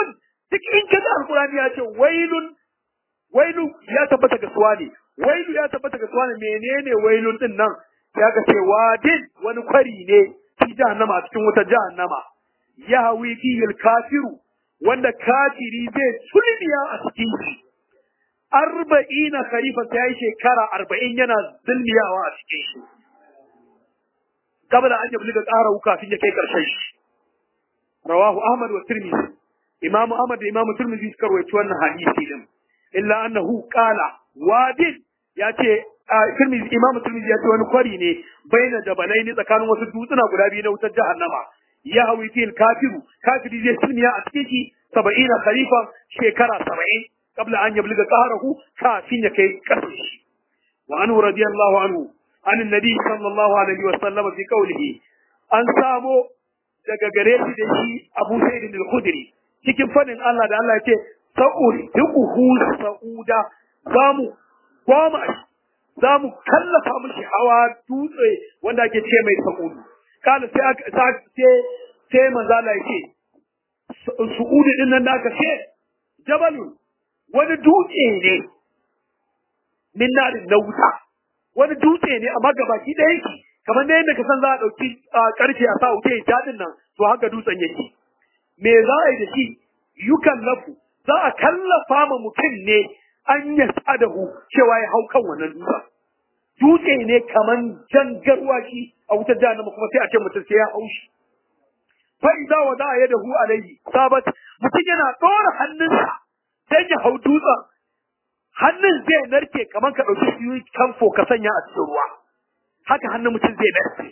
duk in ka ga alqur'ani ya ce wailun wailu ya tabbata ga suwa ne wailu ya tabbata ga suwa ne menene wailun din nan ya ga ce wadin wani kwari ne fi jahannama a cikin wuta jahannama ya hawi fihil kafiru wanda kafiri zai sulmiya a cikin shi arba'ina kharifa ta yi shekara arba'in yana zulmiyawa a cikin shi kabla an yabli ga ƙara kafin ya kai ƙarshen shi rawahu ahmad wa tirmidhi imamu ahmad da imamu tirmidhi suka rawaito wannan hadisi din illa annahu qala wadin ya ce tirmidhi imamu tirmidhi ya ce wani kwari ne baina jabalai ne tsakanin wasu dutsuna guda biyu na wutar jahannama ya hawi fil kafiru kafiri zai sulmiya a cikin shi saba'ina khalifa shekara saba'in qabla an yabliga qahrahu kafin ya kai kasar shi wa anhu radiyallahu anhu an annabi sallallahu alaihi wa sallam fi qawlihi an samo daga gare shi da shi Abu Sa'id al-Khudri cikin fadin Allah da Allah ya ce sa'uri duquhu sa'uda zamu goma zamu kallafa mishi hawa dutse wanda ake ce mai sa'udu kala sai aka sai sai manzo Allah yake su'udi din nan da aka ce jabalun wani dutse ne min narin na wuta wani dutse ne amma gabaki ɗaya yake kamar da yadda ka san za a ɗauki ƙarfe a sa wuta ya daɗin nan to haka dutsen yake me za a yi da shi yukan lafu za a kallafa ma mutum ne an ya sadahu cewa ya hau kan wannan dutsen dutse ne kamar jangarwa shi a wutar jahannama kuma sai a ce mutum sai ya hau shi fa idza wada yadahu alayhi sabat mutum yana ɗora hannunsa sai ya hau dutsen hannun zai narke kamar ka ɗauki shi kamfo ka sanya a cikin ruwa haka hannun mutum zai narke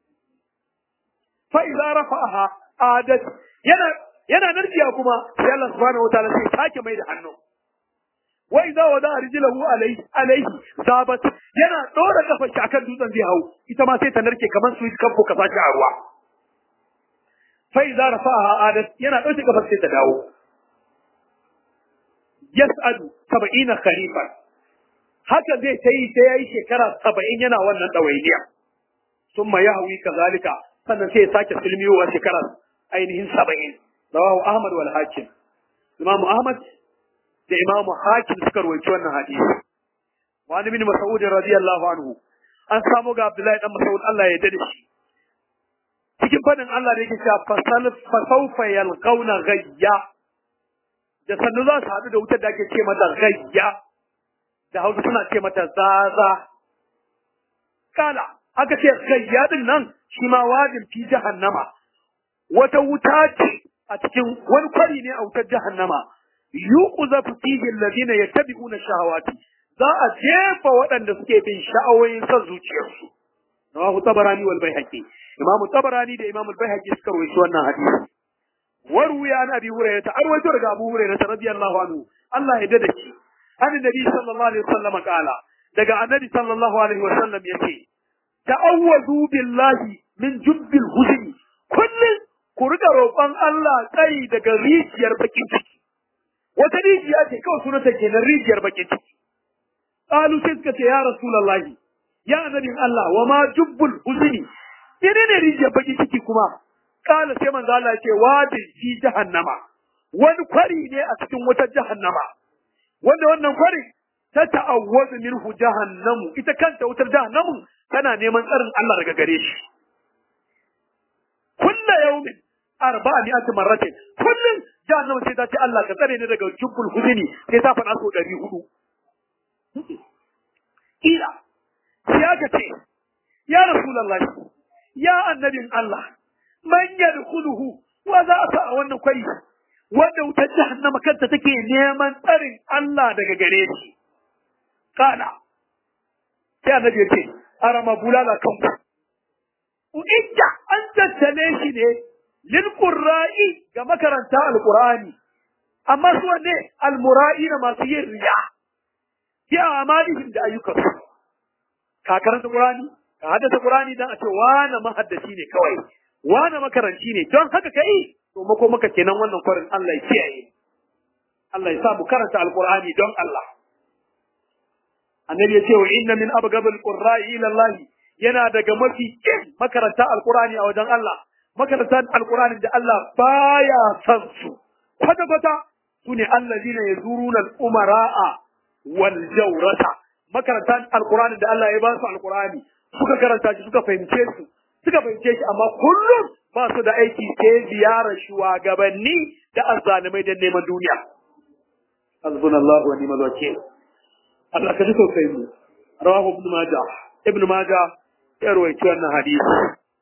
fa idza rafa'aha adat yana yana narkiya kuma sai Allah subhanahu wataala sai sake mai da hannu wa idza wada rijlahu alayhi alayhi sabat yana ɗora kafar shi akan dutsen zai hau ita ma sai ta narke kamar su kamfo ka sake a ruwa fa idza rafa'aha adat yana ɗauke kafar sai ta dawo yas'adu saba'ina kharifan haka zai ta yi sai yayi shekara saba'in yana wannan ɗawainiya summa yahwi kazalika sannan sai ya sake silmiyowa shekara ainihin saba'in rawahu ahmad wal hakim imam ahmad da imam hakim suka rawaito wannan hadisi wa ibn mas'ud radiyallahu anhu an samu ga abdullahi dan mas'ud Allah ya dade shi cikin fadin Allah da yake cewa fasal fasawfa yalqawna ghayya da sannu za su haɗu da wutar da ake ce mata gayya da hausa suna ce mata zaza kala aka ce gayya din nan shi ma wajin fi jahannama wata wuta ce a cikin wani kwari ne a wutar jahannama yuqzafu fihi alladhina yattabi'una shahawati za a jefa waɗanda suke bin sha'awoyin son zuciyarsu rawahu tabarani wal baihaqi imamu tabarani da imamu baihaqi suka rawaito wannan hadisi وروي عن ابي هريره ارويت daga abu hurairah radiyallahu anhu Allah ya dade shi annabi sallallahu alaihi wasallam kala daga annabi sallallahu alaihi wasallam yace ta'awwadu billahi min jubbil huzni kullun ku riga roƙon Allah tsari daga rijiyar bakin ciki wata rijiya ce kawai sunanta kenan rijiyar bakin ciki qalu sai suka ce ya rasulullahi ya annabi Allah wa ma jubbul huzni ne rijiyar bakin ciki kuma kala sai manzo Allah ce wadi fi jahannama wani kwari ne a cikin wata jahannama wanda wannan kwari ta ta'awwazu minhu jahannamu ita kanta wutar jahannamu tana neman tsarin Allah daga gare shi kullu yawmin arba'a mi'ati marratin kullun jahannamu sai ta ce Allah ka tsare ni daga jubbul huzni sai ta faɗa so 400 ila sai aka ce ya rasulullahi ya annabin Allah man yadkhuluhu wa za a sa a wannan kwari wanda wutar jahannama kanta take neman tsarin Allah daga gare shi kana sai annabi ya ce arama bulala kan ku inda an tattale shi ne lil qurra'i ga makaranta alqur'ani amma su ne almura'i na masu yin riya fi amalihim da ayyukansu ka karanta qur'ani ka haddasa qur'ani dan a ce wani mahaddaci ne kawai wane makaranci ne don haka kai to mako maka kenan wannan kwarin Allah ya kiyaye Allah ya sa mu karanta alqur'ani don Allah annabi ya ce wa inna min abghadil qurra'i ila Allah yana daga mafi kin makaranta alqur'ani a wajen Allah makaranta alqur'ani da Allah baya san su kwata kwata sune allazina yazuruna al-umara'a wal jawrata makarantan alqur'ani da Allah ya ba su alqur'ani suka karanta shi suka fahimce su suka fahimce shi amma kullum ba su da aiki sai ziyarar shugabanni da azzalimai da neman duniya hasbunallahu wa ni'mal wakeel Allah ka ji sosai mu rawahu ibn majah ibn majah ya rawaito wannan hadisi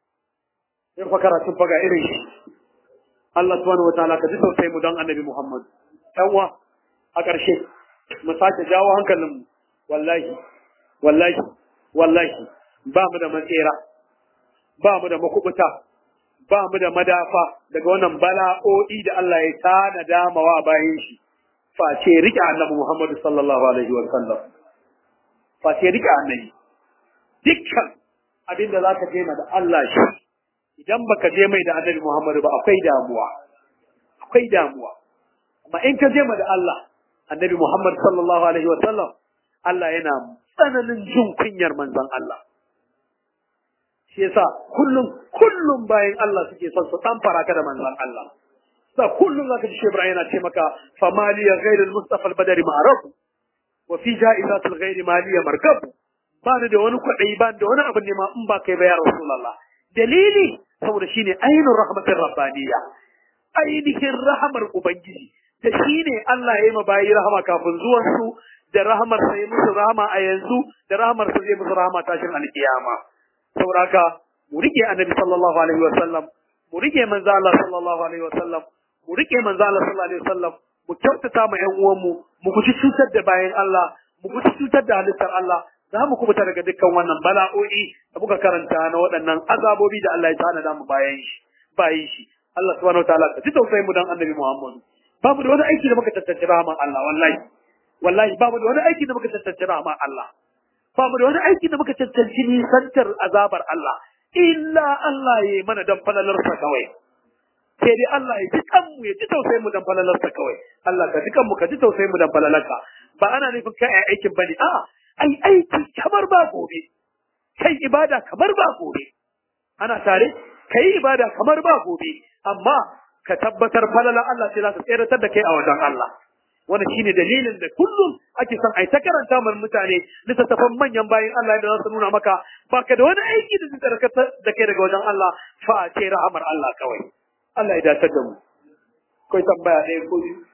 in fa karatun faga irin shi Allah subhanahu wataala ka ji sosai mu don annabi Muhammad yawa a ƙarshe mu sake jawo hankalin mu wallahi wallahi wallahi ba mu da matsera ba mu da makubuta ba mu da madafa daga wannan bala'o'i da Allah ya tanada mawa bayan shi face rike annabi Muhammad sallallahu alaihi wa sallam face rike annabi dukkan abin da zaka je da Allah shi idan baka je mai da annabi Muhammad ba akwai damuwa akwai damuwa amma in ka je ma da Allah annabi Muhammad sallallahu alaihi wa sallam Allah yana tsananin jin kunyar manzon Allah shi yasa kullum kullum bayan Allah suke son su dan faraka da manzon Allah sa kullum zaka ji Ibrahim yana ce maka famaliya ghairul mustafa al-badri ma'ruf wa fi ja'izat al-ghair maliya markab ba ni da wani kwadai ba da wani abu ne ma in ba kai ba ya rasulullah dalili saboda shine ainur rahmatir rabbaniyya ainihin rahamar ubangiji da shine Allah ya yi ma bayi rahama kafin zuwan su da rahamar sa ya musu rahama a yanzu da rahamar sa zai musu rahama tashin alkiyama sauraka mu rike annabi sallallahu alaihi wasallam mu rike manzo Allah sallallahu alaihi wasallam mu rike manzo Allah sallallahu alaihi wasallam mu kyautata ma ƴan uwanmu mu guji cutar da bayan Allah mu guji cutar da halittar Allah za mu kubuta daga dukkan wannan bala'o'i da muka karanta na waɗannan azabobi da Allah ya tanada mu bayan shi bayan shi Allah subhanahu wataala ka ji tausayin mu dan annabi Muhammad babu da wani aiki da muka tattace rahman Allah wallahi wallahi babu da wani aiki da muka tattace rahman Allah ba mu da wani aiki da muka cancanci nisantar azabar Allah illa Allah ya yi mana dan falalarsa kawai sai dai Allah ya ji kanmu ya ji tausayin mu dan falalarsa kawai Allah ka ji kanmu ka ji tausayin mu dan falalarka ba ana nufin kai ai aikin bane a'a ai aiki kamar ba gobe kai ibada kamar ba gobe ana tare kai ibada kamar ba gobe amma ka tabbatar falalar Allah sai za ta tseratar da kai a wajen Allah wannan shine dalilin da kullum ake son ai ta karanta mana mutane littattafan manyan bayan Allah da za su nuna maka baka da wani aiki da zai tsarkata da kai daga wajen Allah fa ce rahamar Allah kawai Allah ya dace da mu kai tambaya ɗaya ko biyu